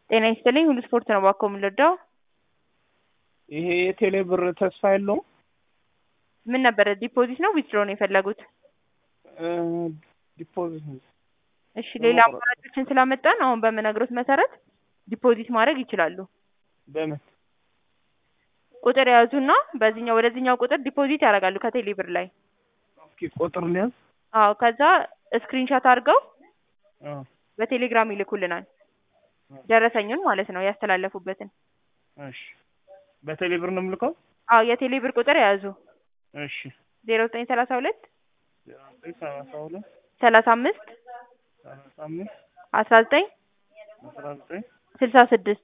ጤና ይስጥልኝ ሁሉ ስፖርት ነው እባክዎ የምንረዳው? ይሄ የቴሌ ብር ተስፋ የለውም? ምን ነበረ ዲፖዚት ነው ዊዝድሮ ነው የፈለጉት? ዲፖዚት ነው። እሺ ሌላ አማራጮችን ስላመጣን አሁን በምነግሮት መሰረት ዲፖዚት ማድረግ ይችላሉ። በምን ቁጥር የያዙና በዚህኛው ወደዚህኛው ቁጥር ዲፖዚት ያደርጋሉ ከቴሌ ብር ላይ። እስኪ ቁጥር ሊያዝ? አዎ ከዛ ስክሪንሻት አድርገው አዎ በቴሌግራም ይልኩልናል። ደረሰኙን ማለት ነው ያስተላለፉበትን። እሺ በቴሌ ብር ነው የምልከው? አዎ የቴሌ ብር ቁጥር የያዙ እሺ ዜሮ ዘጠኝ ሰላሳ ሁለት ዜሮ ዘጠኝ ሰላሳ ሁለት ሰላሳ አምስት ሰላሳ አምስት አስራ ዘጠኝ አስራ ዘጠኝ ስልሳ ስድስት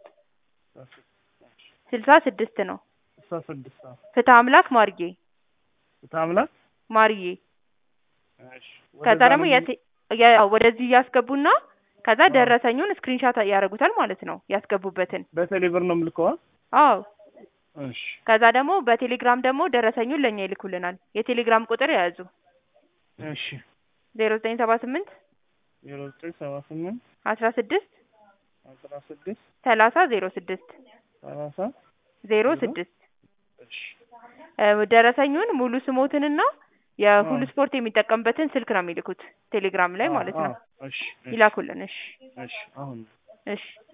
ስልሳ ስድስት ነው። ስልሳ ስድስት አዎ ፍትህ አምላክ ማርዬ ፍትሐ አምላክ ማርዬ እሺ ከዛ ወደዛ ደግሞ ነው የቴ- የ- ወደዚህ እያስገቡና ከዛ ደረሰኙን ስክሪንሻት ያደርጉታል ማለት ነው ያስገቡበትን። በቴሌ ብር ነው የምልከው? አዎ እሺ ከዛ ደግሞ በቴሌግራም ደግሞ ደረሰኙን ለእኛ ይልኩልናል። የቴሌግራም ቁጥር የያዙ እሺ ዜሮ ዘጠኝ ሰባ ስምንት ዜሮ ዘጠኝ ሰባ ስምንት አስራ ስድስት አስራ ስድስት ሰላሳ ዜሮ ስድስት ሰላሳ ዜሮ ዜሮ ስድስት እሺ እ ደረሰኙን ሙሉ ስሞትንና የሁሉ አዎ። ስፖርት የሚጠቀምበትን ስልክ ነው የሚልኩት ቴሌግራም ላይ ማለት ነው። አዎ፣ እሺ እሺ ይላኩልን። እሺ እሺ አሁን እሺ